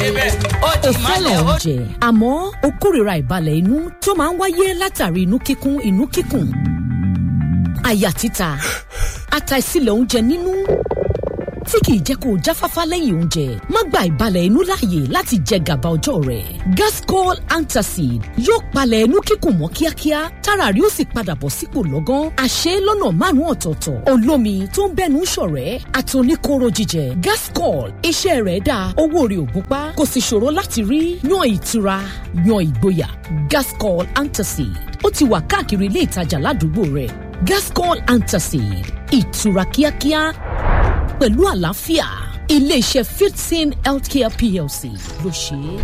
débẹ̀ ó o ti fẹ́ràn mọ́lẹ̀ ó oúnjẹ àmọ́ o kórìíra ìbalẹ̀ inú tó máa ń wáyé látàrí inú kíkún inú kíkùn àyà títa àtàìsílẹ̀ oúnjẹ nínú tí kìí jẹ́ kó o jáfáfá lẹ́yìn oúnjẹ má gba ìbalẹ̀ inú láàyè láti jẹ gàba ọjọ́ rẹ̀ gascol antacid yóò palẹ̀ inú kíkùn mọ́ kíákíá tára rí ó sì padà bọ̀ sípò lọ́gán àṣẹ lọ́nà márùn-ún ọ̀tọ̀ọ̀tọ̀ olómi tó ń bẹ́nu ṣọ̀rẹ́ àtòníkóró jíjẹ gascol iṣẹ́ rẹ̀ dáa owó rẹ̀ ò gúnpá kò sì ṣòro láti rí yan ìtura yan ìgboyà gascol antacid ó ti wà káàkiri ilé ìtajà ládùúgbò rẹ̀ gascol antacid ìtura kíákíá pẹ̀lú àlàáfíà iléeṣẹ́ fifteen healthcare plc ló ṣe é.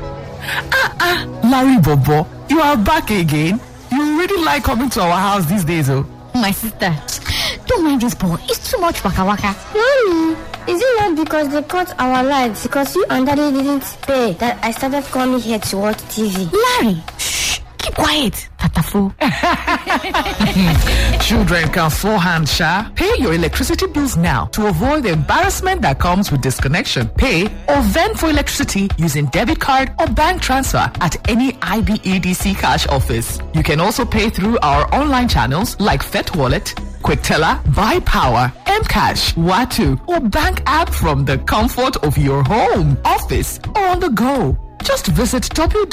Larry Bobo, you are back again. You really like coming to our house these days, oh. My sister, don't mind this boy. It's too much waka waka. Mommy, is it not because they cut our lights because you and daddy didn't pay that I started coming here to watch TV? Larry, shh, keep quiet. Tatafo. Children can forehand, Sha. Pay your electricity bills now to avoid the embarrassment that comes with disconnection. Pay or vend for electricity using debit card or bank transfer at any IBEDC cash office. You can also pay through our online channels like Fet Wallet, QuickTeller, Buy Power, Mcash, Watu, or bank app from the comfort of your home, office, or on the go. Just visit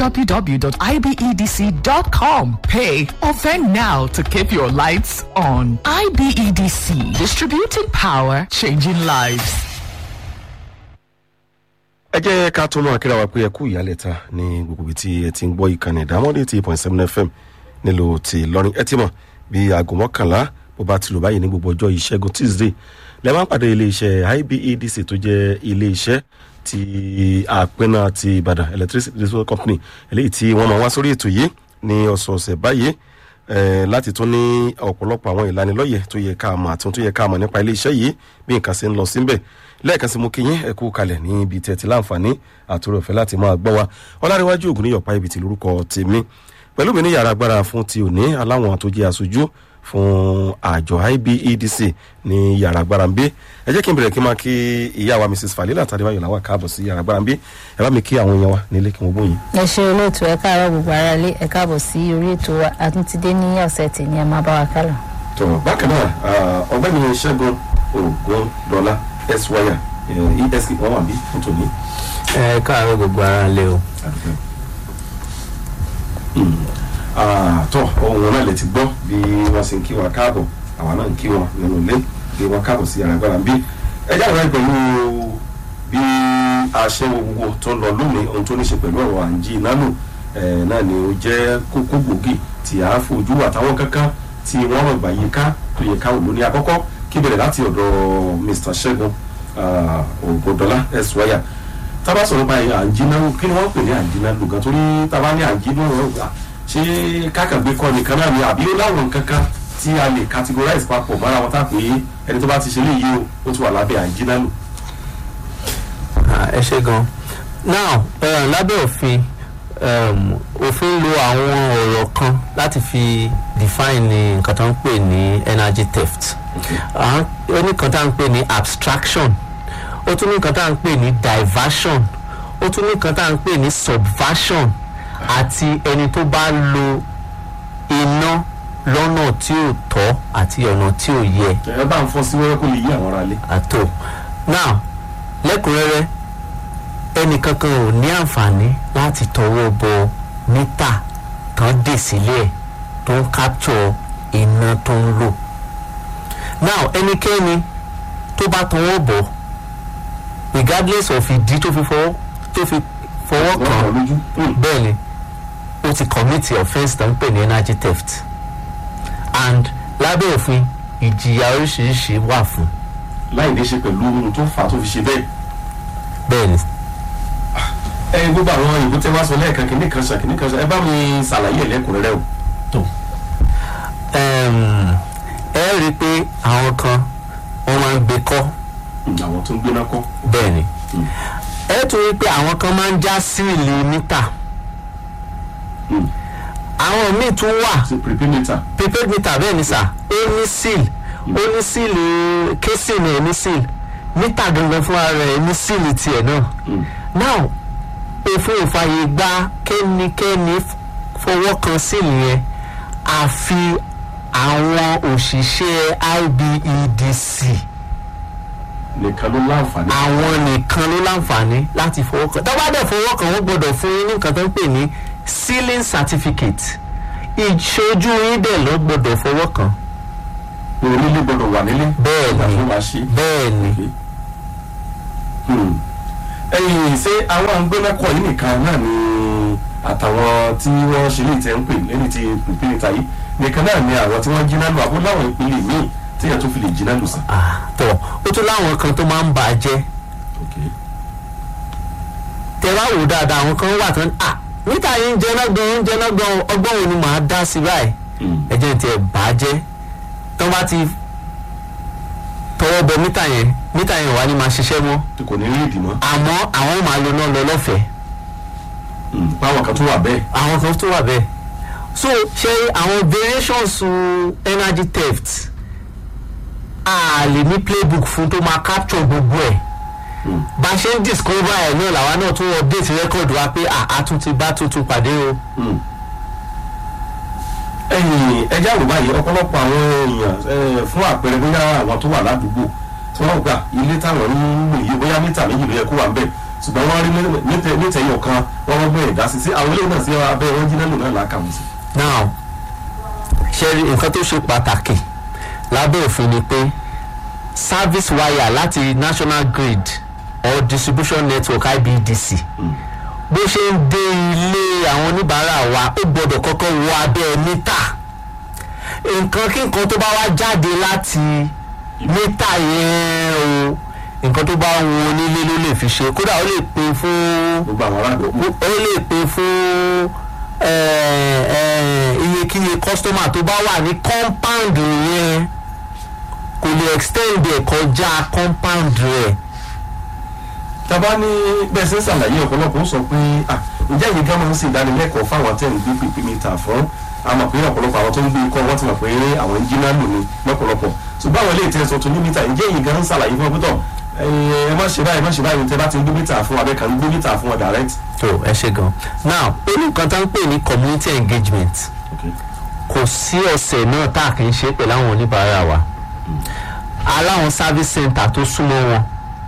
www.ibedc.com. Pay or vend now to keep your lights on. IBEDC, distributing power, changing lives. ẹ jẹ́ ká tó máa kíra wa pé ẹ kú ìyálẹ̀ta ní gbogbo ibi tí ẹ ti ń gbọ́ ìkànnì ìdámọ́dé ti point seven fm nílùú ti lọ́rin ẹ ti mọ̀ bí aago mọ́kànlá bó bá ti lò báyìí ní gbogbo ọjọ́ ìṣẹ́gun tuesday lẹ́ máa ń pàdé iléeṣẹ́ ibedc tó jẹ́ iléeṣẹ́ ti àpẹnà ti ìbàdàn electricity distribution company eléyìí tí wọ́n máa wá sórí ètò yìí ní ọ̀sọ̀ọ̀sẹ̀ báyìí eh, láti tún ní ọ̀pọ̀lọpọ̀ àwọn ìlanilọ́yẹ̀ tó yẹ ká mọ̀ àti ohun tó yẹ ká mọ̀ nípa iléeṣẹ́ yìí bí nǹkan ṣe ń lọ síbẹ̀ lẹ́ẹ̀kan sí mo kí yín ẹ kú kalẹ̀ ní ibi tẹ̀ tí láǹfààní àtúrò ọ̀fẹ́ láti máa gbọ́ wa ọlárẹ̀wájú ògùn níyọ̀pá ibi tí lórúkọ tèmi pẹ̀lú mi ní yàrá agbára fún ti òní aláwọn tó jẹ́ aṣojú fún àjọ ibedc ní yàrá agbára ń bí ẹ jẹ́ kí n bẹ̀rẹ̀ kí n máa kí ìyá wa mrs falila tàdébáyọ̀ làwọn káàbọ̀ sí yàrá agbára ń bí ẹ bá mi kí àwọn èèyàn wa nílé kí wọ́n bóyin. ẹ ṣe olóòtú ẹ káàárọ gbogbo ara ilé ẹ káàbọ̀ sí orí ètò wa àtúntìdé ní ọ̀sẹ̀ tì ní ẹ máa bá wa kálọ. tó bákan náà ah, ọgbẹ́ni ṣẹ́gun ogun dọ́là eswaya esk wọn wà bí fún tòní. ẹ káàárọ̀ gbogbo ara lé o. tọ́ ohun wọn náà lè ti gbọ́ bí wọ́n ṣe ń kí wa káàbọ̀ àwa náà ń kí wọn nínú ilé bí wọ́n káàbọ̀ sí yàrá agbára ń bí ẹ jáde wáyé pẹ̀lú bí aṣẹ gbogbo tó lọ lónìí ohun tó ní ṣe pẹ̀lú ọ̀rọ̀ àǹjí ìnáàlú náà ni ó jẹ́ kókó gbòógì tí a fojú àtàwọn kankan tí wọ́n rọ̀ gbà yíká tó yẹ káwọn lóní àkọ́kọ́ kí bẹ̀rẹ̀ láti ọ̀dọ̀ mr ṣẹ́gun ògùndọ́lá ẹ̀sùwáyà tábà sọ̀rọ̀ báyìí àǹjínálù kí ni wọ́n pè ní àǹjínálù gan torí tábà ní àǹjínálù ṣé kákàgbé kọ́ nìkan náà ni àbí ó láwọn kankan tí a lè categorize papọ̀ mọ́ra wọn tá pé ẹni tó bá ti ṣe léyìí o ó ti wà lábẹ́ àǹjínálù. Ah, ẹ ṣe gan now uh, lábẹ́ òfin um, òfin lo àwọn ọ̀rọ̀ kan láti fi define nǹkan tó ń pè ní energy theft Ah, ó ní nǹkan tá à ń pè ní abstraction ó tún ní nǹkan tá à ń pè ní diversion ó tún ní nǹkan tá à ń pè ní subversion àti ẹni tó bá lo iná lọ́nà tí ò tọ́ àti ọ̀nà tí ò yẹ ẹ bá ń fọ́ sí wẹ́rẹ́ kó lè yí àwọn ará lé. àtò now lẹ́kùnrẹ́rẹ́ ẹnìkankan ò ní àǹfààní láti tọwọ́ bọ mítà tán dè sílẹ̀ tó ń capture iná tó ń lò now ẹnikẹ́ni tó bá tọwọ́ bọ̀ regardless of ìdí tó fi fọwọ́ tó fi fọwọ́ wọ́n kàn kàn lójú. bẹ́ẹ̀ ni ó ti commit offence tó ń pè ní energy theft and lábẹ́ òfin ìjìyà oríṣiríṣi wà fún láì ní ṣe pẹ̀lú ohun tó fà á tó fi ṣe bẹ́ẹ̀. bẹ́ẹ̀ ni ẹ gbogbo àwọn ìbò tẹ wá sọ lẹ́ẹ̀kan kìíní kan ṣe kìíní kan ṣe ẹ bá mi ṣàlàyé ẹ̀ lẹ́kùnrẹ́rẹ́ o. um, ẹ rí i pé àwọn kan wọ́n máa ń gbé kọ́ àwọn tó ń gbéná kọ́. bẹ́ẹ̀ ni ẹ tún rí i pé àwọn kan máa ń já síìlì mítà àwọn míì tún wà ṣe prepaid meter. prepaid meter bẹ́ẹ̀ ni sà ó ní seal ó ní síìlì késìn ẹ̀ ní seal mítà gangan fúnra rẹ̀ ní síìlì tiẹ̀ náà now òfin òfààyè gba kẹ́nikẹ́ni f- fọwọ́ kan sílì yẹn àfi àwọn òṣìṣẹ́ IBEDC nìkan ló láǹfààní. àwọn nìkan ló láǹfààní láti fọwọ́ kan tó bá dẹ̀ fọwọ́ kan wọ́n gbọ́dọ̀ fún yín ní nǹkan tó ń pè ní sealing certificate ìṣojú yín dẹ̀ ló gbọ́dọ̀ fọwọ́ kan onílé gbọdọ̀ wà nílé. Bẹ́ẹ̀ ni. ìgbà tó máa ṣe. bẹ́ẹ̀ ni Hmm. ẹ̀yin ṣé àwọn àgbẹ̀mẹ́kọ̀ yìí nìkan náà ni àtàwọn tí wọ́n ṣe lè tẹ́ ń pè lẹ́ni tí ìpínlẹ̀ ta yìí nìkan náà ni àwọn tí wọ́n jiná lù àbó láwọn ìpínlẹ̀ míì tí yẹn tó fi lè jiná lù sí. Ah, tọ̀ ó tún láwọn kan tó máa ń bà á jẹ́ tẹ bá wò dáadáa àwọn kan wà tán à níta yìí ń jẹná gan ń jẹná gan ọgbọ́n wo ni màá dá sí báyìí ẹ jẹ́ ní tiẹ̀ bà á jẹ́ tó bá ti tọwọ́ bọ mítà yẹn mítà yẹn wà ní máa ṣiṣẹ́ mọ́ tí kò ní rí ìdì mọ́. àmọ́ àwọn máa lo náà lọ lọ́fẹ̀ẹ́ Hmm. báwọn kan tó wà bẹ́ẹ̀. àwọn kan tó wà bẹ́ẹ̀ so ṣe àwọn variations uh, energy theft a lè ní playbook fún tó máa capture gbogbo ẹ̀ bá a ṣe ń discover ẹ̀ náà làwa náà tún update record wa pé a tún ti bá tuntun pàdé o. ẹ̀yin ẹjẹ́ àrùbá yìí ọ̀pọ̀lọpọ̀ àwọn èèyàn eh, fún àpẹẹrẹ bóyá àwọn tó wà ládùúgbò tí wọ́n gbà ilé táwọn ń lò yìí bóyá mítà méjì ló yẹ kó wà ń bẹ̀ ṣùgbọ́n wọ́n rí nítẹ̀yìn kan wọ́n wọ́n gbọ́ ìdásí sí àwọn eléyìí náà sí abẹ́ wọn jiná lò náà làákàmù sí. now ṣe rí nǹkan tó ṣe pàtàkì lábẹ́ òfin ni pé service wire láti national grid or distribution network ibdc bó ṣe ń dé ilé àwọn oníbàárà wa ó gbọ́dọ̀ kọ́kọ́ wọ abẹ́ mítà nǹkan kí nǹkan tó bá wá jáde láti mítà yẹn o nǹkan tó bá wọn onílé ló lè fi ṣe kódà ó lè pín fún gbogbo àwọn aládùúgbò. ó lè pín fún eh, eh, iyekíye kọ́sítọ́mà tó bá wà ní compound yẹn kò lè extend ẹ̀ kọjá compound rẹ̀ tàbá ní bẹ́ẹ̀ ṣe ń ṣàlàyé ọ̀pọ̀lọpọ̀ ó sọ pé ah, ǹjẹ́ ìyẹn gan máa ń ṣe ìdánilẹ́kọ̀ọ́ fáwọn tẹ̀ ń gbé pípé mítà fún àmọ̀ pé ọ̀pọ̀lọpọ̀ àwọn tó ń gbé ikọ́ wọ́n ti mọ̀ pé àwọn ń jiná lò ní lọ́pọ̀lọpọ̀ ṣùgbọ́n àwọn ilé ìtẹ́sọ̀ tó ní mítà ǹjẹ́ ìyẹn gan ń ṣàlàyé fún ọpẹ́tọ̀ ẹ má ṣe báyìí má ṣe báyìí tẹ bá ti ń gbé mítà fún abẹ́ kan ń gbé mítà fún ọ direct. tó ẹ ṣe gan now ó ní nǹkan tó ń pè ní community engagement kò sí ọ̀sẹ̀ náà tá a kì í ṣe pẹ̀lú àwọn oníbàárà wa aláwọn service center tó súnmọ́ wọn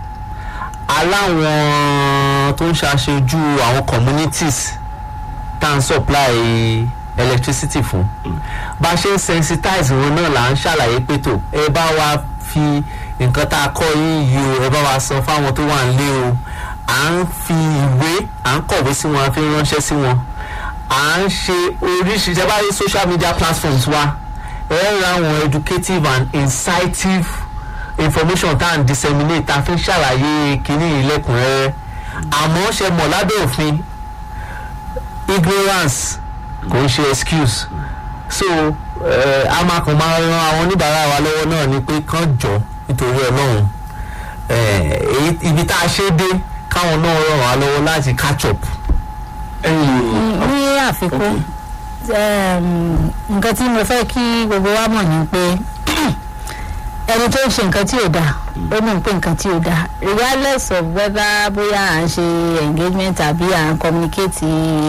aláwọn tó ń ṣàṣojú àwọn communities tá à ń supply electricity fún bá a ṣe ń sensitize wọn náà là ń ṣàlàyé pé tó ẹ bá wa fi nǹkan tá a kọ́ yín yìí o ẹ bá wa san fáwọn tó wà nílé o à ń fi ìwé à ń kọ̀wé sí wọn à ń fi ránṣẹ́ sí wọn à ń ṣe oríṣiríṣi ẹ bá rí social media platforms wa ẹ ra àwọn educative and incitive information tá à ń disseminate tá a fi ń ṣàlàyé kínní ìlẹ́kùnrẹ́rẹ́ àmọ́ ṣe mọ̀ lábẹ́ òfin ignorance kò ń ṣe excuse so eh, a máa kàn máa ran àwọn oníbàárà wa lọ́wọ́ náà ni pé kán jọ nítorí ọlọ́run eh, èyí- ibi tá a ṣe dé káwọn náà ràn wá lọ́wọ́ láti catch up. ẹ̀yin ní àfikún um, nǹkan tí mo fẹ́ kí gbogbo wa mọ̀ ni pé ẹni tó ń ṣe nǹkan tí ò dáa ó mọ̀ pé nǹkan tí ò dáa regardless of whether bóyá à ń ṣe engagement àbí à ń communicate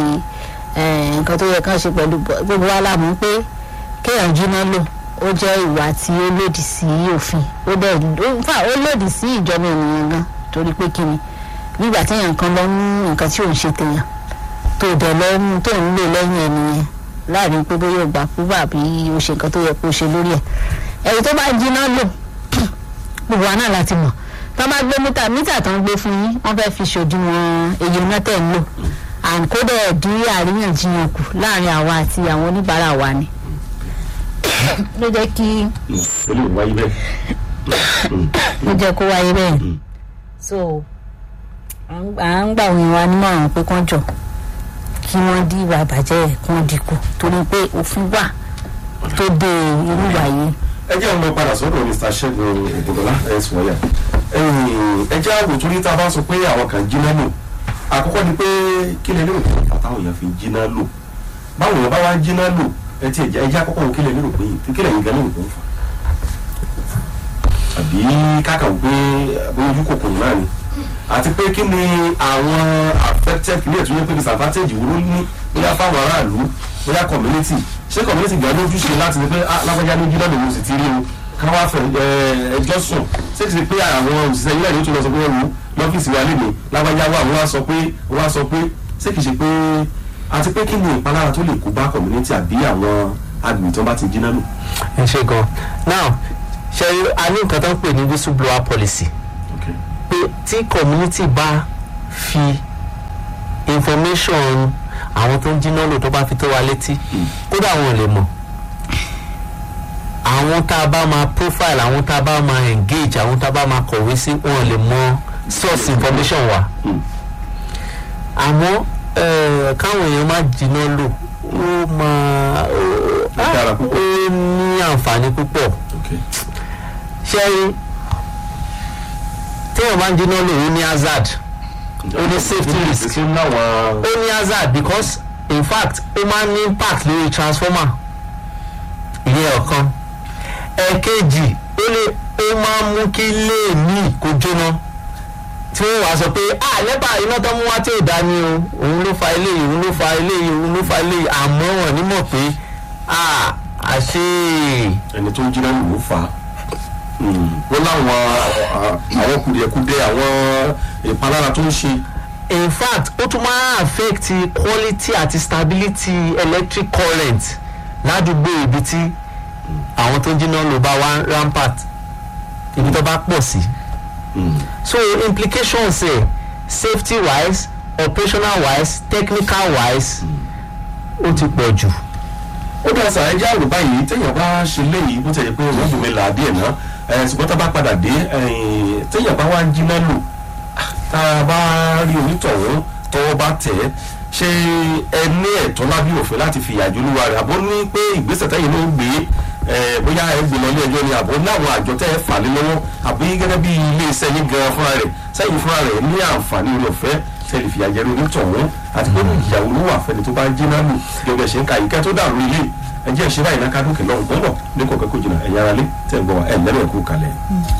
eh, nǹkan tó yẹ kán ṣe pẹ̀lú gbogbo wa la mọ̀ pé kéèyàn jiná lò ó jẹ́ ìwà tí ó lòdì sí òfin ó dẹ̀ ó- in fact, ó lòdì sí ìjọba ènìyàn gan torí pé kíni nígbà téèyàn kan lọ mú nǹkan tí ò ń ṣe téèyàn tó dẹ̀ lọ mú tó ń lò lẹ́yìn ẹnìyẹn láàrin pé bóyá ògbà kúbà bí o ṣe nǹkan tó yẹ kó ṣe lórí ẹ̀ ẹ̀rí tó bá jiná lò gbogbo wa náà láti mọ̀ tó bá gbé mítà mítà tó ń gbé fún yín wọ́n fẹ́ fi ṣòdiwọ̀n èyí iná tẹ̀ ń lò and kó dẹ̀ dín àríyànjiyàn kù láàrin àwa àti àwọn oníbàárà wa ni ló jẹ́ kí ó lè wáyé bẹ́ẹ̀. ló jẹ́ kó wáyé bẹ́ẹ̀ so à ń- à ń gbà wọn wa nímọ̀ràn pé kán jọ kí wọ́n dí ìwà ìbàjẹ́ ẹ̀ kí wọ́n dínkù torí pé òfin wà tó de irú ìwà yìí. ẹ jẹ́ ọmọ padà sọ́dọ̀ mr ṣẹ́gun ògùnbọ̀lá ẹ̀ sùwọ́yà ẹ jẹ́ àgbò torí tá a bá sọ pé àwọn kan jiná lò àkọ́kọ́ ni pé kí lè lérò pé àtàwọn èèyàn fi jiná lò báwo èèyàn bá wá jiná lò ẹ ti ẹ̀jẹ̀ ẹ̀jẹ̀ àkọ́kọ́ wo kí lè lérò pé kí lè yín gan lérò pé ń fà àbí káka wò pé bóyá ojú kòkòrò náà ni àti pé kí ni àwọn affected kí ni ètò yẹn pé disadvantage wo ló ní bóyá fáwọn aráàlú bóyá community ṣé community gbà lójúṣe láti ní pé ah, lágbájá lójú náà lòun sì ti rí o ká wá fẹ ẹ, ẹjọ́ sùn ṣé kìí ṣe pé àwọn òṣìṣẹ́ ilé ìlú tó lọ sọ pé wọ́n wù lọ́fíìsì wa lè ní lágbájá wà wọ́n á sọ pé wọ́n á sọ pé ṣé kìí ṣe pé àti pé kí ni ìpalára tó lè kó bá community àbí àwọn agbègbè tó bá ti jiná lò. ẹ ṣe gan now ṣe a ní nǹkan tó ń pè ní whistleblower policy Okay. pé tí community bá fi information àwọn tó ń jiná lò tó bá fi tó wa létí kódà àwọn ò lè mọ̀ àwọn tá a bá máa profile àwọn tá a bá máa engage àwọn tá a bá máa kọ̀wé sí wọn ò lè mọ source information wa Mm. àmọ́ eh, káwọn èèyàn má jiná lò ó máa ó- Ó dára púpọ̀. ó ní àǹfààní púpọ̀ Okay. ṣẹ́rí téèyàn bá ń jiná lò ó ní hazard ó ní safety risk Ṣé láwọn ó ní hazard because in fact ó máa ń ní impact lórí transformer ìyẹn ọ̀kan ẹ̀ẹ̀kejì ó lè ó máa ń mú kí ilé míì kó jóná tí wọ́n wá sọ pé ah lẹ́bà iná tó mú wá tí ò dá ní o òun ló fa eléyìí òun ló fa eléyìí òun ló fa eléyìí àmọ́ wọn ní mọ̀ pé ah àṣé ẹni tó ń jiná lò ó fà á wọ́n láwọn àwọn kùdìẹ̀kudẹ àwọn ìpalára tó ń ṣe in fact ó tún máa affect quality àti stability electric current ládùúgbò ibi tí àwọn tó ń jiná lò bá wá rampart ibi tó bá pọ̀ sí. so implications ẹ̀ safety wise operational wise technical wise ó ti pọ̀ jù. ó dá sà ẹjẹ́ àrò báyìí téèyàn bá ṣe léyìí bó tẹ̀yẹ pé òun bùnmi là á díẹ̀ ná ẹ̀ ṣùgbọ́n tá a bá padà dé ẹ̀, téèyàn bá wá ń jiná lò tá a bá rí onítọ̀hún tọwọ́ bá tẹ̀ ẹ́ ṣé ẹ ní ẹ̀tọ́ lábí òfin láti fi ìyàjò olúwa rẹ̀ àbó ní pé ìgbésẹ̀ tẹ́yìn ló ń gbé ẹ̀, bóyá ẹ gbé lọ ilé ẹjọ́ ni àbó láwọn àjọ tẹ́ ẹ fà lé lọ́wọ́ àbí gẹ́gẹ́ bí ilé iṣẹ́ yín gan fúnra rẹ̀ sẹ́yìn fúnra rẹ̀ ní àǹfààní orí ọ̀fẹ́ tẹ́lẹ̀ fi àjẹrò onítọ̀hún àti pé ìyàwó ló wà fẹ́ni tó bá jiná lò gẹ́gẹ́ ṣe ń ka ìkẹ́ tó dàrú ilé ẹjẹ́ ìṣe báyìí náà kádùnkì lọ́rùn gbọ́dọ̀ ní kọ̀ọ̀kan kò jìnnà ẹ̀yà ara lé tẹ̀ ń gbọ́ wa ẹ̀ lẹ́rọ̀ ẹ̀kú kalẹ̀.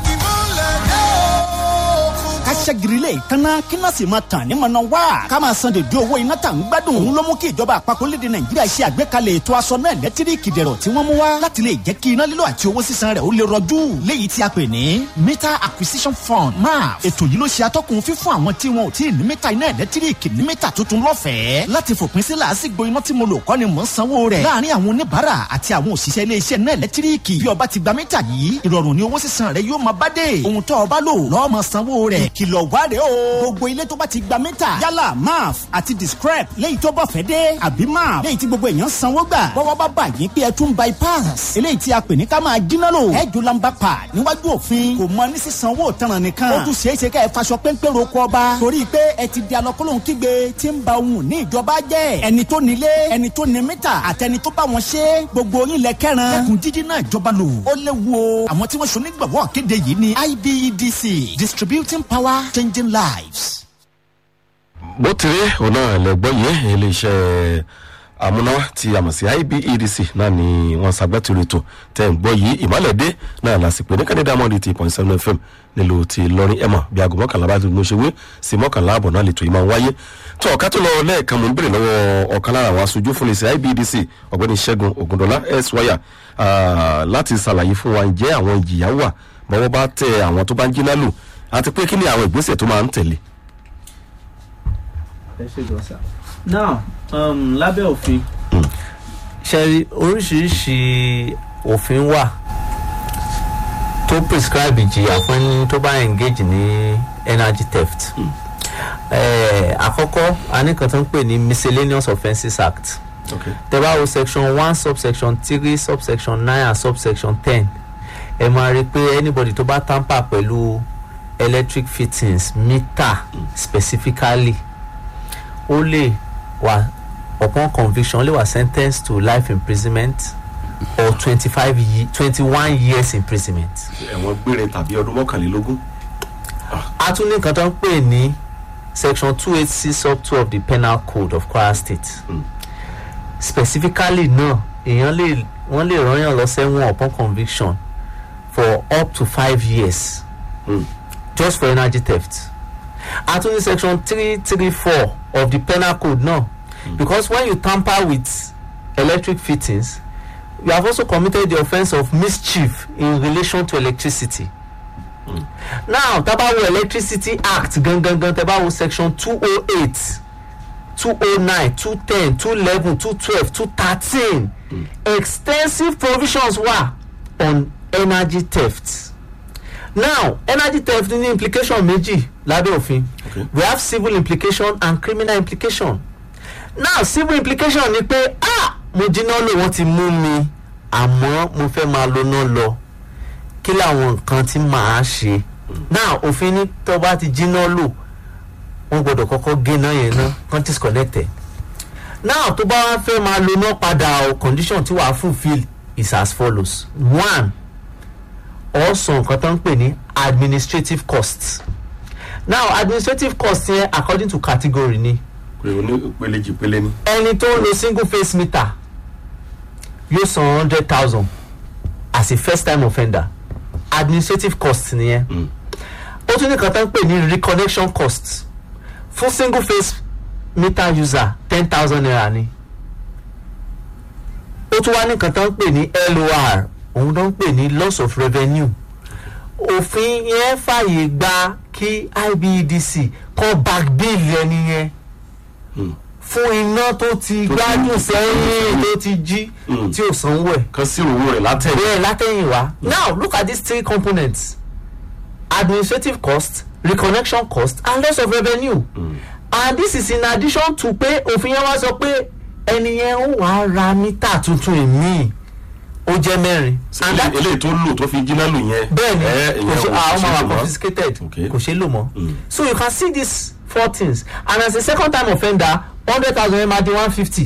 ká ṣẹ́girilé ìkànnà kí náà sì máa tàn ní mọ̀nà wá ká máa san dèdè owó iná tà ń gbádùn òun ló mú kí ìjọba àpapọ̀ lédè nàìjíríà ṣe àgbékalẹ̀ ètò aṣọ náà lẹ́tíríkì dẹ̀rọ̀ tí wọ́n mú wá láti lè jẹ́ kí iná lílo àti owó sísan rẹ̀ ó lè rọjú léyìí tí a pè ní meter acquisition fund maf ètò yìí ló ṣe atọ́kùn fífún àwọn tí wọn ò tí ì ní mítà iná ẹ̀lẹ́tíríkì ní mítà tuntun lọ́fẹ̀ẹ́ láti fòpin sí làásìgbò iná tí mo lò kọ́ ni mò ń sanwó rẹ̀ láàárín àwọn oníbàárà àti àwọn òṣìṣẹ́ iléeṣẹ́ náà ẹ̀lẹ́tíríkì bí ọba ti gba mítà yìí ìrọ̀rùn ni owó sísan rẹ̀ yóò máa bá dé ohun tó ọba lò lọ́ọ́ máa sanwó rẹ̀ ìkìlọ̀ wá rèé o gbogbo ilé tó bá ti gba mítà yálà maf àti discrep léyìí tó bọ̀ fẹ́ dé àbí maf léyìí tí gbogbo èèyàn sanwó gbà bọ́wọ́ bá bà yín pé ẹ tún bypass eléyìí tí a pè ní ká máa jiná lò ẹ jù lamba pa níwájú òfin kò mọ ní sísanwó tanràn nìkan ó tún ṣeé ṣe ká ẹ faṣọ péńpé roko ọba torí pé ẹ ti di alọ́kọ́lóhùn kígbe tí ń ba ohun ní ìjọba jẹ́ ẹni tó nílé ẹni tó ní mítà àtẹni tó bá wọn ṣe gbogbo yín lẹ kẹran lẹkùn jíjí náà ìjọba lò ó léwu o àwọn tí wọ́n ṣe onígbàwọ́ kéde yìí ni ibedc distributing power changing lives. bó ti rí òun náà lẹ́gbọ́n yìí iléeṣẹ́ amúnáwá tí a mọ̀ sí ibedc náà ni wọ́n ṣàgbẹ́tìrì ètò tẹ̀ ń gbọ́ yìí ìmọ̀lẹ́dẹ́ náà lásìkò ní kẹ́ndé dámọ́dé ti point seven fm nílùú ti lọ́rin ẹ̀mọ́ bí aago mọ́kànlá bá ti mo ṣe wé sí mọ́kànlá àbọ̀ náà lè tó yìí máa ń wáyé tó ọ̀ká tó lọ lẹ́ẹ̀kan mo ń bèrè lọ́wọ́ ọ̀kan lára àwọn aṣojú fún iléeṣẹ́ ibedc ọ̀gbẹ́ni ṣẹ́gun ògùndọ́lá s wáyà láti ṣàlàyé fún wa ǹjẹ́ àwọn ìjìyà wà bọ́wọ́ bá tẹ àwọn tó bá ń jí lálù àti pé kí ni àwọn ìgbésẹ̀ tó máa ń tẹ̀lé. ẹ ṣe gan sa now um, lábẹ́ òfin ṣẹ́rí oríṣiríṣi òfin wà tó prescribe ìjìyà fún ẹni tó bá engage ní energy theft. Eh, àkọ́kọ́ a ní kan tó ń pè ní miscellaneous offences act Okay. tẹ bá wo section one subsection three subsection nine and subsection ten ẹ máa rí i pé anybody tó bá tamper pẹ̀lú electric fittings meter specifically ó lè wà upon conviction ó lè wà sentenced to life imprisonment or twenty-five ye twenty-one years imprisonment. ẹ̀wọ̀n gbére tàbí ọdún mọ́kànlélógún. a tún ní nǹkan tó ń pè ní section two eight six sub two of the penal code of kwara state Mm. specifically náà èèyàn lè wọ́n lè rányàn lọ sẹ́wọ̀n upon conviction for up to five years Mm. just for energy theft a tún ní section three three four of the penal code náà because when you tamper with electric fittings you have also committed the offence of mischief in relation to electricity now tabawo electricity act gangan tabawo section two oh eight two oh nine two ten two eleven two twelve two thirteen extensive provisions wà on energy theft now energy theft ní implication méjì lábẹ́ òfin Okay. we have civil implication and criminal implication now civil implication ni pé ah mo jiná lò wọ́n ti mú mi àmọ́ mo fẹ́ máa lo náà lọ kí làwọn nǹkan tí màá ṣe now òfin ní tó bá ti jiná lò wọ́n gbọ́dọ̀ kọ́kọ́ gé náà yẹn ná kan disconnect ẹ̀ now tó bá wá fẹ́ máa lo náà padà o condition tí wàá fulfil is as follows one ọ̀sán nǹkan tó ń pè ní administrative costs now administrative costs yẹn according to category ni pé oní pele jì pele ni. ẹni tó ń lo single face meter yóò san hundred thousand as a first time offender administrative cost nìyẹn Mm. ó tún ní kan tó ń pè ní reconnection cost fún single face meter user ten thousand naira ni ó tún wá ní kan tó ń pè ní lor òun tó ń pè ní loss of revenue òfin yẹn fàyè gba kí ibedc kọ́ back bill ẹni yẹn Mm. fún iná tó ti gbádùn sẹ́yìn tó ti jí Mm. tí ò sanwó ẹ̀ kan sí owó rẹ̀ látẹ̀. bẹ́ẹ̀ látẹ̀yìn wá now look at these three components administrative cost reconnection cost and loss of revenue Mm. and this is in addition to pé òfin yẹn wá sọ pé ẹni yẹn ó wàá ra mítà tuntun ìmíì ó jẹ́ mẹ́rin and that eléyìí tó lò tó fi jiná lò yẹn. bẹ́ẹ̀ni ẹ, kò ìyẹn ṣe ò àwọn ṣe máa lò wà mọ́. confiscated Okay. kò ṣe lò mọ́ Mm. so you can see these four things and as a second time offender hundred thousand naira di one fifty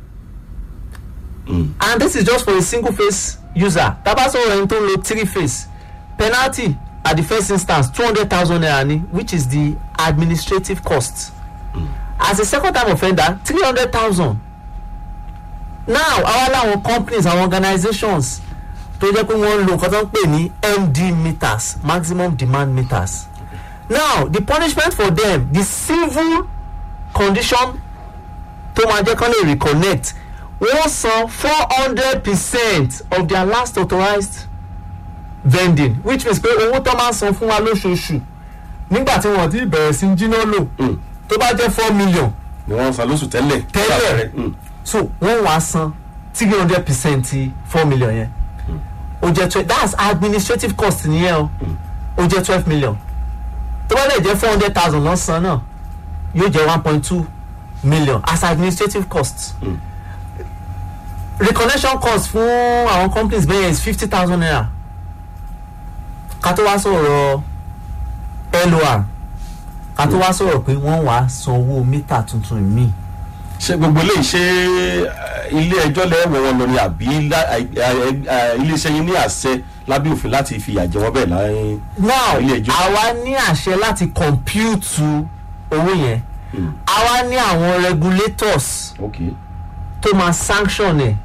Mm. and this is just for a single face user tabasoro ẹni tó ń lo three face penalty at the first instance two hundred thousand naira ni which is the administrative cost as a second time offender three hundred thousand now àwa làwọn companies àwọn organizations tó jẹ́ pé wọ́n ń lo nǹkan tó ń pè ní md meters maximum demand meters now the punishment for them the civil condition tó máa jẹ́ kán lè reconnect wọ́n san four hundred percent of their last authorized vending which means pé owó tó máa ń san fún wa lóṣooṣù nígbà tí wọ́n ti bẹ̀rẹ̀ sí jiná lò Mm. tó bá jẹ́ four million ni wọ́n san lóṣù tẹ́lẹ̀. Tẹ́lẹ̀. Mm. so wọ́n wá san three hundred percent ti four million yẹn ó jẹ́ twelve that's administrative cost nìyẹn o ó jẹ́ twelve million tó bá dẹ̀ jẹ́ four hundred thousand lọ́sàn-án náà yóò jẹ́ one point two million as administrative cost Mm. reconnection cost fún àwọn companies bẹ́ẹ̀ is fifty thousand naira ká tó wá sọ̀rọ̀ lor ká tó wá sọ̀rọ̀ pé wọ́n wá sanwó mítà tuntun míì ṣé gbogbo eléyìí ṣe eh, ilé ẹjọ́ lẹ́wọ̀n wọn lọ ni àbí lá- eh, eh, eh, iléeṣẹ́ yín ní àṣẹ lábẹ́ òfin láti fi ìyà jẹ wọ́n bẹ́ẹ̀ láyé. now Ilé ẹjọ́. àwa ní àṣẹ láti compute owó yẹn Mm. àwa ní àwọn regulators ok tó máa sanction ẹ̀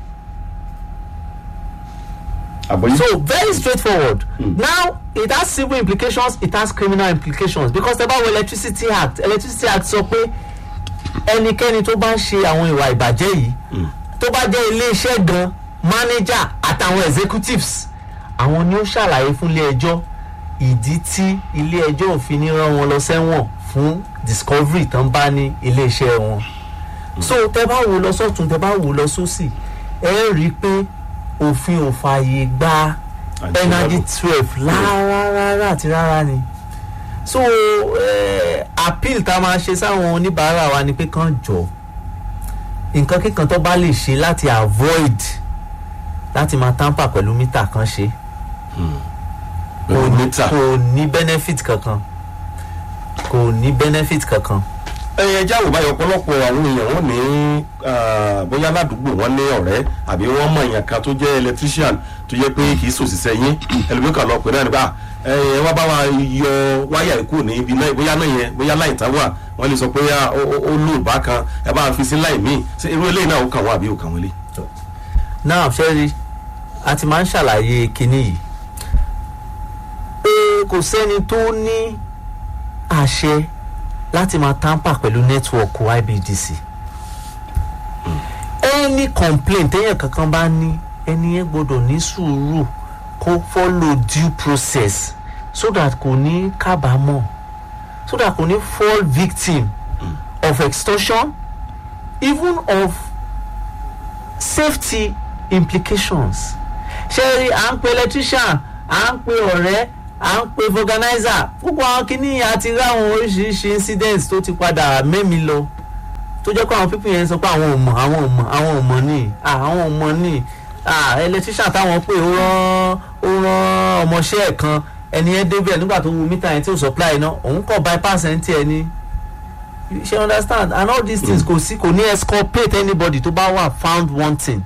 àbọ̀yé. so very straightforward Mm. now it has civil implications it has criminal implications because tẹ bá wo electricity act electricity act sọ pé ẹnikẹ́ni tó bá ń ṣe àwọn ìwà ìbàjẹ́ yìí Mm. tó bá jẹ́ iléeṣẹ́ gan manager àtàwọn executives àwọn ni ó ṣàlàyé fún ilé ẹjọ́ ìdí tí ilé ẹjọ́ òfin ní rán wọn lọ sẹ́wọ̀n fún discovery tán bá ní iléeṣẹ́ wọn so tẹ bá wò lọ sọ́tún tẹ bá wò lọ sósì ẹ rí i pé òfin ò fààyè gba Àjẹmọ́lò. energy twelve rárá rárá àti rárá ni so eh, appeal tá a máa ṣe sáwọn oníbàárà wa ni pé kán jọ nǹkan kíkan tó bá lè ṣe láti avoid láti máa tamper pẹ̀lú mítà kan ṣe pẹ̀lú mítà. kò ní benefit kankan kò ní benefit kankan. ẹyẹ jáwó báyọ̀ ọ̀pọ̀lọpọ̀ àwọn èèyàn wọn ní ah, bóyá ládùúgbò wọn ní ọ̀rẹ́ àbí wọ́n mọ èèyàn kan tó jẹ́ electrician tó jẹ́ pé kì í sòṣìṣẹ́ yín ẹlòmíràn kan lọ pè náà nípa ẹ wá bá wa yọ wáyà ikú ní ibi náà bóyá náà yẹn bóyá láì tá wà wọ́n lè sọ pé ah, ó ó- ó lò bá kan ẹ bá fi sí láì míì ṣé irú eléyìí náà ó kàn wá àbí ó kàn wọlé. náà ṣẹ́rí a ti máa ń ṣàlàyé kinní yìí pé kò sẹ́ni tó ní àṣẹ láti máa tamper pẹ̀lú network ibdc any complaint téèyàn kankan bá ní ẹni yẹn gbọ́dọ̀ ní sùúrù kó follow due process so that kò ní kábàámọ̀ so that kò ní fall victim of extortion even of safety implications ṣé rí à ń pe electrician à ń pe ọ̀rẹ́ à ń pe organizer púpọ̀ àwọn kìíní àti ráwọn oríṣiríṣi incidents tó ti padà mẹ́mi lọ tó jẹ́ pé àwọn pípín yẹn sọ pé àwọn ò mọ̀ àwọn ò mọ̀ àwọn ò mọ̀ ní ah, àwọn ò mọ̀ ní ah, electrician táwọn pè ó rán ó rán ọmọọṣẹ́ ẹ̀ kan ẹni yẹn débẹ̀ nígbà tó wu mítà yẹn tí ò supply iná òun kọ̀ bypass ẹ̀ ń tiẹ̀ ní ṣe understand and all these things kò sí kò ní exculpate anybody tó bá wà found wanting.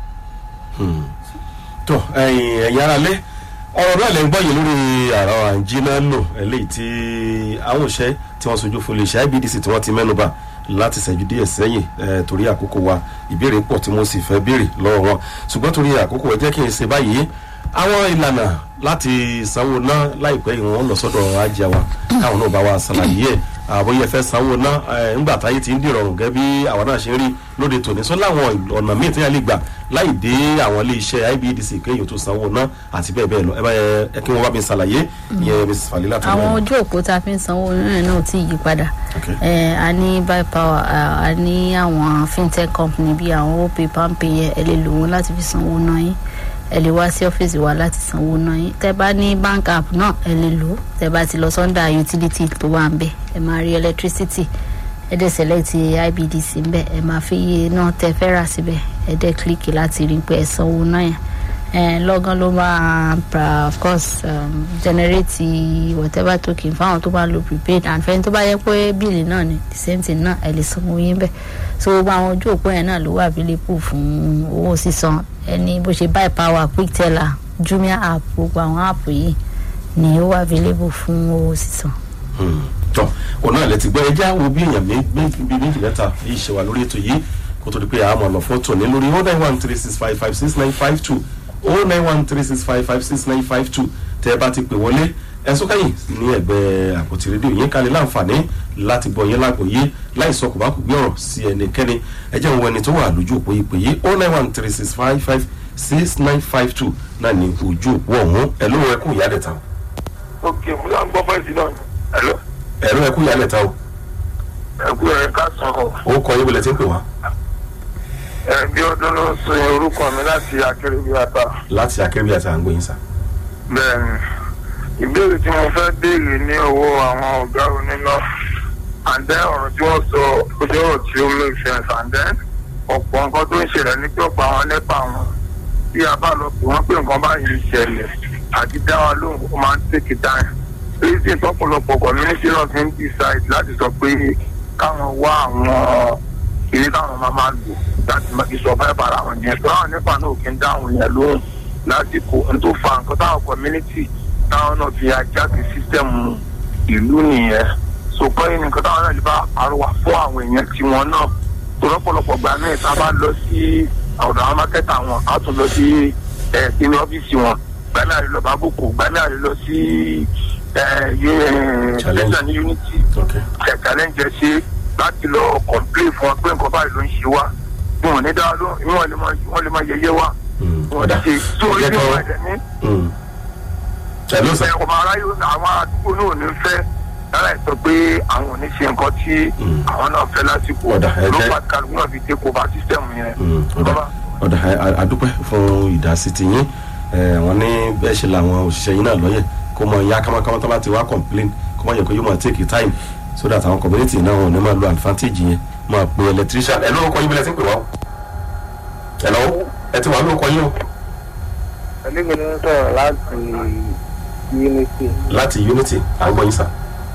tó ẹyin ẹ̀yin ara lé ọ̀rọ̀ náà lè ń gbọ́ yìí lórí àrà àǹjínà lò eléyìí tí àwọn òṣẹ́ tí wọ́n sojú fún iléeṣẹ́ ibdc tí wọ́n ti mẹ́nuba láti ṣẹ́jú díẹ̀ sẹ́yìn eh, torí àkókò wa ìbéèrè pọ̀ tí mo sì fẹ́ béèrè lọ́wọ́ wọn ṣùgbọ́n torí àkókò ẹ jẹ́ kí n ṣe báyìí àwọn ìlànà láti sanwó ná láìpẹ́ yìí wọ́n lọ sọ́dọ̀ ajá wa káwọn náà bá wa ṣàlàyé ẹ̀ àbóyẹ fẹ́ sanwó ná eh, ńgbà táyé ti ń dìrọ̀rùn gẹ́gẹ́ bí àwọn náà ṣe ń rí lóde tòní sọ láwọn ọ̀nà míì tí wọ́n lè gbà láì dé àwọn ilé iṣẹ́ ibdc kéèyàn tó sanwó ná àti bẹ́ẹ̀ bẹ́ẹ̀ lọ ẹ bá yẹ ẹ kí wọ́n bá mi ṣàlàyé ìyẹn mrs falila tó àwọn lọ́wọ́. ojú òpó tá a fi ń sanwó náà náà ò tí ì yí padà Okay. Eh, a ní buy power a- a ní àwọn fintech company bíi àwọn opay palmpay yẹn ẹ lè lò wọn láti fi sanwó náà yín ẹ lè wá sí ọ́fíìsì wa láti sanwó náà yín tẹ bá ní bank app náà ẹ lè lò ó tẹ bá ti lọ sọ́ndà utility tó wà ń bẹ̀ ẹ máa rí electricity ẹ dẹ̀ select ibdc ń bẹ̀ ẹ máa fi iye náà tẹ fẹ́ rà síbẹ̀ ẹ dẹ̀ click láti rí pé ẹ sanwó náà yẹn eh, lọ́gán ló máa pra of course um, generate whatever token fáwọn tó bá lo prepaid and fẹ́ni tó bá yẹ pé bíìlì náà ni the same thing náà ẹ lè sanwó yín bẹ́ẹ̀ so gbogbo àwọn ojú òpó yẹn náà ló wà available fún owó sísan ẹni bó ṣe buy power quick teller jumia app gbogbo àwọn app yìí ni ó wà available fún owó sísan. tọ òun náà lè ti gbọ́ ẹjẹ́ àwọn bí èèyàn mé- mé- bíi méjì mẹ́ta yìí ṣe wà lórí ètò yìí kó tó di pé àmọ̀ ọ̀nà fún tòní lórí oh nine one three six five five six nine five two oh nine one three six five five six nine five two tẹ́ ẹ bá ti pè wọlé ẹ̀sùn kẹ́yìn ní ẹ̀gbẹ́ àpótí rédíò yín kalẹ̀ láǹfààní láti gbọ́ yín lágbòye láì sọ kò bá kò gbé ọ̀rọ̀ sí ẹnikẹ́ni ẹ jẹ́ òun ẹni tó wà lójú òpó ìpè yìí oh nine one three six five five six nine five two náà ní ojú òpó ọ̀hún ẹ̀ ló ẹkú ìyálẹ̀ ta ok mo yà ń gbọ́ fẹ́ǹsì náà ẹ̀lọ́ ẹ̀rọ ẹkú ìyálẹ̀ ta o ẹ̀kú ẹ̀ ká sàn ọ́ ó kọ yín bọ̀lẹ̀ tí ń pè wá. ẹ̀ bí ọdún ló ń sọ yẹn orúkọ mi láti akérèbí ata láti akérèbí àti àgbóyin sá. bẹ́ẹ̀ ni ìbéèrè tí mo fẹ́ béèrè ní owó àwọn ọ̀gá oníná and then ọ̀rọ̀ tí wọ́n sọ ojú ọ̀rọ̀ tí ó make sense and then ọ̀pọ̀ nǹkan tó ń ṣẹlẹ̀ ní pé ọ̀pọ̀ àwọn nípa wọn bí a bá lọ pè wọ́n pé nǹkan báyìí ṣẹlẹ̀ àti dá wa lóhùn ó máa ń tètè dáhùn reason tọ́pọ̀lọpọ̀ community náà fi ń decide láti sọ pé káwọn wá àwọn ilé táwọn máa máa lò láti máa fi survive ara wọn yẹn tó àwọn nípa náà kì í dáhùn yẹn lóhùn lásìkò n tó fa nǹkan táwọn community táwọn náà fi ajá sí system ìlú nìyẹn so kọ́ yín nǹkan táwọn náà lè bá àrùwà fún àwọn èèyàn tiwọn náà tó lọ́pọ̀lọpọ̀ gbà náà tá a bá lọ sí ọ̀dọ̀ àwọn mákẹ́tà wọn á tún lọ sí ẹ̀ sínú ọ́fíìsì wọn gbà náà lè lọ bá bòkò gbà náà lè lọ sí ẹ̀ ẹ̀ ní unity ẹ̀ challenge ẹ̀ ṣe láti lọ complain fún wọn pé nǹkan báyìí ló ń ṣe wá wọn ò ní dáa lóhùn wọn lè máa wọn lè máa yẹyẹ wá wọn ṣe tó orí ní wọn ẹ̀dẹ̀ ní ẹ̀ló sà. ẹ̀ ọmọ aráyé àwọn àdúgbò náà ò ní fẹ́ lára ẹ̀ sọ pé àwọn ò ní ṣe nǹkan tí àwọn náà fẹ́ lásìkò Ọ̀dà, ẹ ló jẹ́- bá kálukú náà fi take over system yẹn. ọ̀dà ọ̀dà ẹ, a- àdúpẹ́ fún ìdásí ti yín ẹ, wọ́n ní bẹ́ẹ̀ ṣe làwọn òṣìṣẹ́ yín náà lọ́yẹ̀ kó mọ ya kámákámá tó bá ti wá complain kó mọ yẹ kó yóò máa take time so that àwọn community náà wọn ò ní máa lo advantage yẹn máa pe electrician ẹ lórúkọ yín bẹ́ẹ̀ tí ń pè wá o ẹ lọ́wọ́ ẹ ti wà lórúkọ yín o ẹlẹ́gbẹ̀ẹ́ ló ń sọ̀rọ̀ láti unity. láti unity àgbọ̀ yín sà.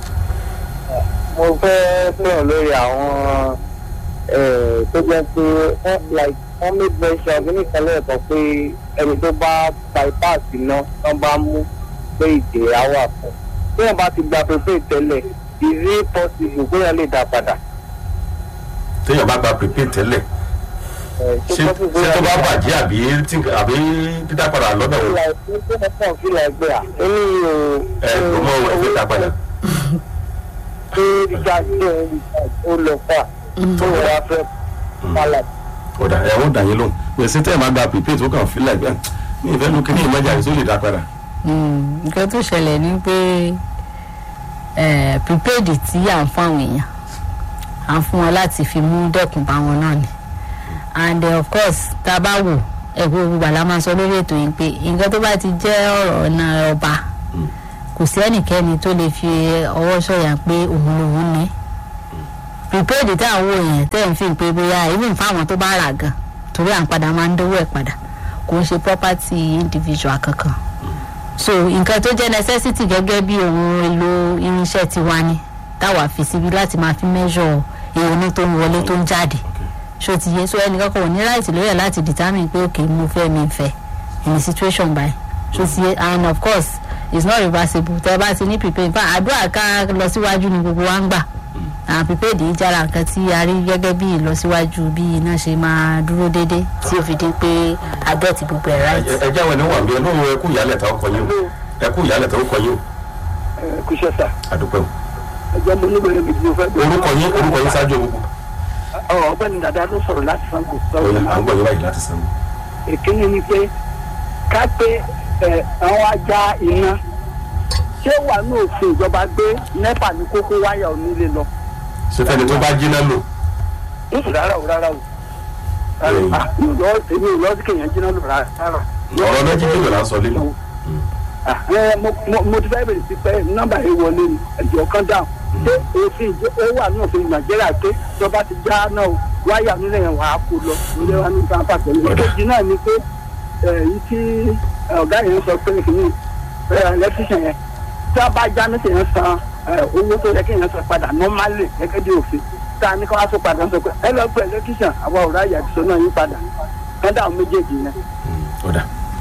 mo fẹ́ sọ̀rọ̀ lórí àwọn eh, tó jẹ́ pé wọ́n like wọ́n make mention ní ìkànnì ẹ̀kọ́ pé ẹni tó bá bypass iná wọ́n bá mú pé ìdè á wà fún bí wọ́n bá ti gba pépé tẹ́lẹ̀ is it possible pé wọ́n lè dá padà. téèyàn bá gba prepaid tẹ́lẹ̀ Eh, ṣé ṣé tó bá bàjẹ́ àbí tí nǹkan- àbí dídá padà lọ́dọ̀ wọn like ní pé wọ́n kàn feel like pé à èmi ò. ẹ ló mọ òwe fẹ́ dá padà. tó ríjà tó ó lọ fà tó wà fẹ́ pálá. ọ̀dà ẹ̀ wọ́n dà yín lóhùn gbèsè tẹ́ ẹ̀ máa gba prepaid tó kàn fílẹ̀ gbẹ́ ní ìfẹ́ lu kíní ìmọ̀jà rẹ̀ tó lè dá padà. Mm, nǹkan tó ṣẹlẹ̀ ni pé eh, prepaid tí à ń fún àwọn èèyàn à ń fún wọn láti fi mú dẹ́kun bá wọn náà ni and eh, of course tá a bá wò ẹ̀kọ́ gbogbo àlá máa sọ lórí ètò yìí pé nǹkan tó bá ti jẹ́ ọ̀rọ̀ ọ̀nà ọba kò sí ẹnikẹ́ni tó lè fi ọwọ́ sọ̀yà pé òun lòun ní prepaid tá à ń wò yẹn tẹ́ ẹ̀ ń fi pé bóyá even fáwọn tó bá rà gan torí à ń padà máa ń dówó ẹ̀ padà kò ń ṣe property individual kankan so nǹkan tó jẹ́ necessity gẹ́gẹ́ bí ohun èlò irinṣẹ́ tiwa ni táwa fi síbi láti máa fi measure ìrònú tó ń wọlé tó ń jáde ṣó ti yé so ẹnìkan kò ní right lórí ẹ̀ láti determine pé ok mo fẹ́ mi fẹ́ in a situation by ṣó ti yé and of course it's not reversible tẹ́ bá ti ní prepaid fa àdúrà ká lọ síwájú ni gbogbo wa ń gbà àwọn prepaid yìí jára nǹkan tí a rí gẹ́gẹ́ bí ìlọsíwájú bí iná ṣe máa dúró déédéé tí ó fi di pé adẹ́ẹ̀tì gbogbo ẹ̀ right. ẹ jẹ́ àwọn ẹni wà bí ẹ lóhùn ẹkú ìyálẹ̀ tá ọkọ̀ yín o ẹkú ìyálẹ̀ tá ọkọ̀ yín o kúṣẹ́ sà àdúpẹ́ o. ẹjọ́ mo ní bẹ̀rẹ̀ mi tí mo fẹ́ bẹ̀rẹ̀. orúkọ yín orúkọ yín ṣáájú gbogbo. ọ̀ ọ̀gbẹ́ni dàda ló sọ̀rọ̀ láti sango. òye à ń gbọ́ yín báyìí láti sanwó. ìkíni ni pé ká pé ẹ àwọn ajá iná ṣé wà ní òfin ìjọba gbé nẹ́pà ní kókó wáyà onílé lọ. ṣé fẹ́ni tó bá jiná lò. ń rárá o rárá o rárá o Ah, mi ò lọ èmi ò lọ sí kéèyàn jiná lò rárá rárá. ọ̀rọ̀ méjì jùlọ là ń sọ lílọ. Ah, ẹ, mo mo- mo ti fẹ́ bèrè sí pé nọ́mbà yìí wọlé ni ẹ̀jọ̀ kan dáhùn ṣé òfin ìjọ ó wà ní òfin nàìjíríà pé ìjọba ti já náà o, wáyà nílẹ̀ yẹn wàá kó lọ nílé wa ní sáfà pẹ̀lú ìkejì náà ni pé èyí tí ẹ, ọ̀gá yẹn sọ pé kìíní ẹlẹ́tíṣàn yẹn tí a bá já ní sèyàn san ẹ, owó tó yẹ kí yẹn san padà nọ́málì gẹ́gẹ́ bí òfin tá a ní ká wá tó padà sọ pé ẹ lọ pé ẹlẹ́tíṣàn àwa ò ráyà ìṣó náà yín padà kọ́ńdà àwọn méjèèjì yẹn. ọ̀dà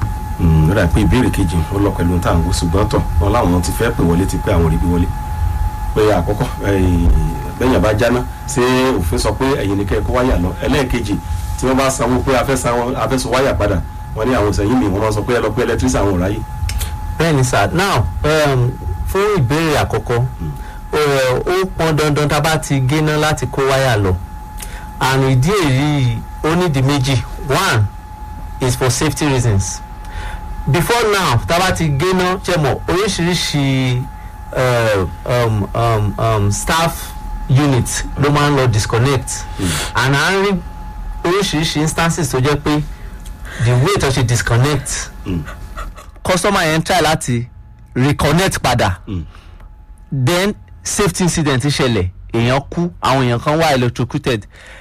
ó dà pé ìbéèrè kejì ó lọ pẹ̀lú tá à ń wo ṣùgbọ́n tọ̀ wọn láwọn ti fẹ́ pè wọlé ti pé àwọn rí bí wọlé pé àkọ́kọ́ bẹ́yìn bá jáná ṣé òfin sọ pé ẹ̀yin ni kẹ́ ẹ kó wáyà lọ ẹlẹ́ẹ̀kejì tí wọ́n bá sanwó pé afẹ́ sanwó afẹ́ sọ wáyà padà wọ́n ní àwọn ìsẹ̀yìn mi wọ́n máa sọ pé ẹ lọ pé ẹlẹ́tírísì àwọn ò ráyè. bẹ́ẹ̀ni sir now um, fún ìbéèrè àkọ́kọ́ ó ó pọn dandan tá a bá ti géná láti kó wáyà lọ àrùn ìdí èyí ó nídìí méjì one is for safety reasons before now tá a bá ti géná ṣe mọ̀ oríṣiríṣi uh, um, um, um, staff unit ló máa ń lọ disconnect and à ń rí oríṣiríṣi instances tó jẹ́ pé the way tó ṣe disconnect customer yẹn try láti reconnect padà then safety incident ṣẹlẹ̀ èèyàn kú àwọn èèyàn kan wà electrocuted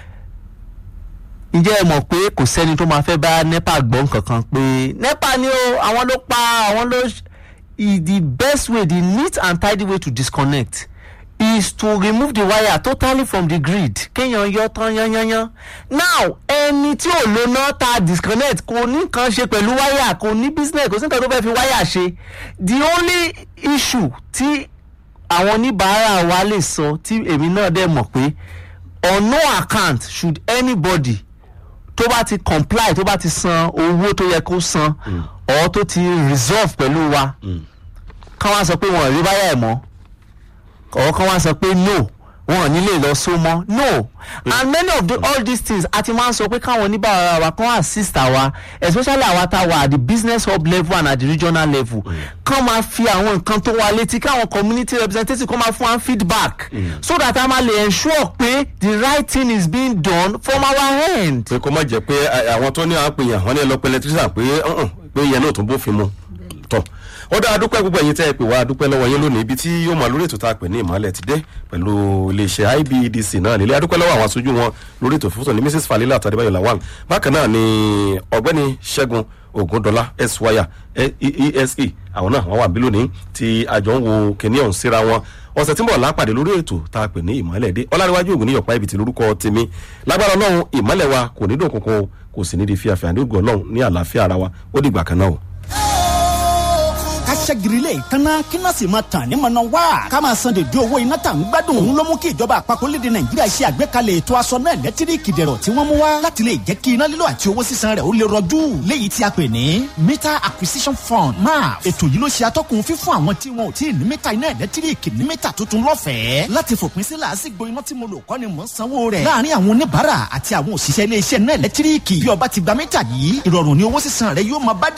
ǹjẹ́ ẹ mọ̀ pé kò sẹ́ni tó máa fẹ́ bá nepa gbọ́n kankan pé nepa ni o àwọn ló pa àwọn ló ṣ- i- the best way the neat and tidy way to disconnect is to remove the wire totally from the grid kéèyàn yọ tán yányányán now ẹni tí ò lo náà ta disconnect kò ní nǹkan ṣe pẹ̀lú wire kò ní business kò sí nǹkan tó fẹ́ fi wire ṣe the only issue tí àwọn oníbàárà wa lè sọ tí èmi náà dẹ̀ mọ̀ pé on no account should anybody tó bá ti comply tó bá ti san owó tó yẹ kó san or tó ti resolve pẹ̀lú wa kán wá sọ pé wọn ò rí báyà ẹ̀ mọ́ or kán wá sọ pé no wọn ò ní lè lọ so mọ́ no and many of the, all these things a ti máa ń sọ pé káwọn oníbàárà wa kán assist àwa especially àwa tá a wà at the business hub level and at the regional level kán máa fi àwọn nǹkan tó wà létí káwọn community representatives kán máa fún wa feedback so that a máa lè ensure pé the right thing is being done from our end. pé kó má jẹ́ pé ẹ, àwọn tó ní àwọn pèèyàn wọn ní ẹ lọ pé ẹlẹtírísà pé ọ̀hún, pé ìyẹn náà tún bófin mu tọ̀ ó dáa dúpẹ́ gbogbo ẹ̀yin tẹ́ ẹ pè wá dúpẹ́ lọ́wọ́ yín lónìí ibi tí yóò máa lórí ètò tá a pè ní ìmọ̀lẹ̀ ti dé pẹ̀lú iléeṣẹ́ ibedc náà nílé adúpẹ́ lọ́wọ́ àwọn aṣojú wọn lórí ètò fífúsọ ní mrs falila àtàdébáyọ̀ lawal bákan náà ni ọ̀gbẹ́ni ṣẹ́gun ogundola eswaya ese àwọn náà wọ́n wà bí lónìí tí àjọ ń wo kìnìún ọ̀hún síra wọn ọ̀sẹ̀ tí ń bọ̀ lápàdé lórí ètò tá a pè ní ìmọ̀lẹ̀ dé ọláríwájú ògùn ní yọ̀pá ibi tí lórúkọ tèmi lágbára ọlọ́run ìmọ̀lẹ̀ wa kò ní dùn kankan kò sì ní di fíafíà ní ògùn ọlọ́run ní àlàáfíà ara wa ó dìgbà kan náà o. ká ṣẹ́giri lè kanna kíná sì máa tàn ní mọ̀nà wá ká máa san dèdè owó iná tà ń gbádùn òun ló mú kí ìjọba àpapọ̀ léde nàìjíríà ṣe àgbékalẹ̀ ètò aṣọ náà lẹ́tíríkì dẹ̀rọ̀ tí wọ́n mú wá láti lè jẹ́ kí iná lílo àti owó sísan rẹ̀ ó lè rọjú léyìí tí a pè ní meter acquisition fund maf ètò yìí ló ṣe atọ́kùn fífún àwọn tí wọn ò tí ì ní mítà iná ẹ̀lẹ́tíríkì ní mítà tuntun lọ́fẹ̀ẹ́ láti fòpin sí làásìgbò iná tí mo lò kọ́ ni mò ń sanwó rẹ̀ láàárín àwọn oníbàárà àti àwọn òṣìṣẹ́ iléeṣẹ́ náà ẹ̀lẹ́tíríkì bí ọba ti gba mítà yìí ìrọ̀rùn ni owó sísan rẹ̀ yóò máa bá dé